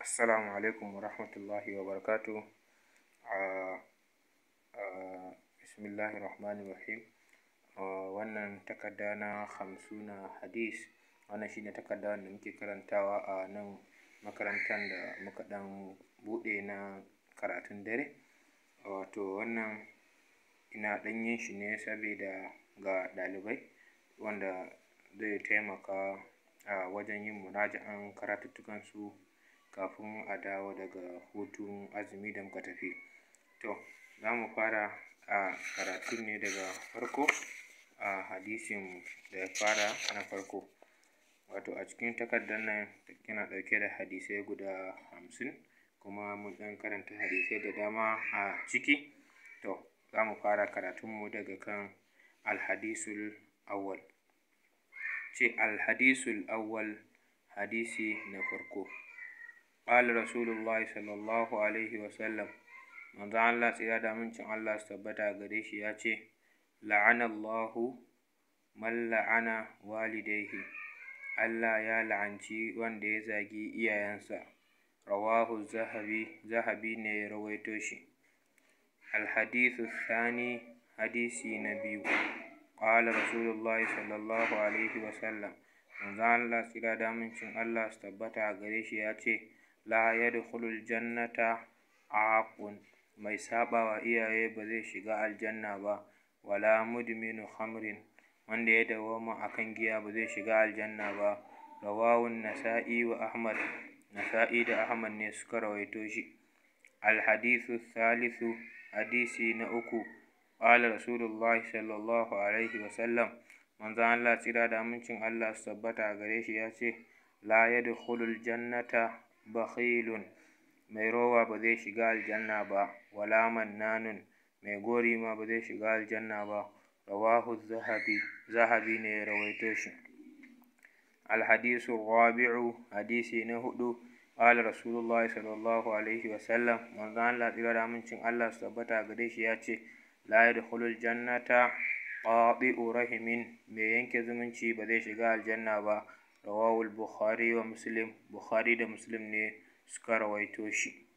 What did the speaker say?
Assalamu alaikum wa rahmatullahi wa barakatuh. Uh, uh, Bismillahi Rahmanir Rahim. Uh, wannan takarda na hamsuna hadis wannan shine takarda da muke karantawa a nan makarantar da muka ɗan buɗe na karatun dare. Wato wannan ina ɗan yin shi ne sabida ga ɗalibai wanda zai taimaka a wajen yin muraja'an karatuttukansu kafin a dawo daga hutun azumi da muka tafi. To, za mu fara a karatun ne daga farko a hadisin da ya fara na farko. Wato a cikin takardar nan yana ɗauke da hadisai guda hamsin kuma mun ɗan karanta hadisai da dama a ciki. To, za mu fara karatunmu daga kan alhadisul awwal. Ce alhadisul awwal hadisi na farko. Ƙala Rasulullahi sallallahu alaihi wa sallam manzon Allah tsira da amincin Allah su tabbata gare shi ya ce la'anallahu man la'ana walidayhi Allah ya la'anci wanda ya zagi iyayensa rawahu zahabi zahabi ne ya rawaito shi alhadithu thani hadisi na biyu qala rasulullahi sallallahu alaihi wa sallam manzon Allah tsira da amincin Allah su tabbata gare shi ya ce la yadkhulul jannata aqun mai saɓawa iyaye ba zai shiga aljanna ba wala mudminu khamrin wanda ya dawwama akan giya ba zai shiga aljanna ba rawahu nasa'i wa ahmad nasa'i da ahmad ne suka rawaito shi alhadithu thalithu hadisi na uku qala rasulullahi sallallahu alaihi wa sallam manzon Allah tsira da amincin Allah su tabbata gare shi ya ce la yadkhulul jannata bakhilun mai rowa ba zai shiga aljanna ba wala mannanun mai gori ma ba zai shiga aljanna ba rawahu zahabi zahabi ne ya rawaito shi alhadisu rabi'u hadisi na hudu qala rasulullahi sallallahu alaihi wa sallam manzon Allah tsira da amincin Allah su tabbata gare shi ya ce la yadkhulul jannata qati'u rahimin mai yanke zumunci ba zai shiga aljanna ba rawahu bukhari wa muslim bukhari da muslim ne suka rawaito shi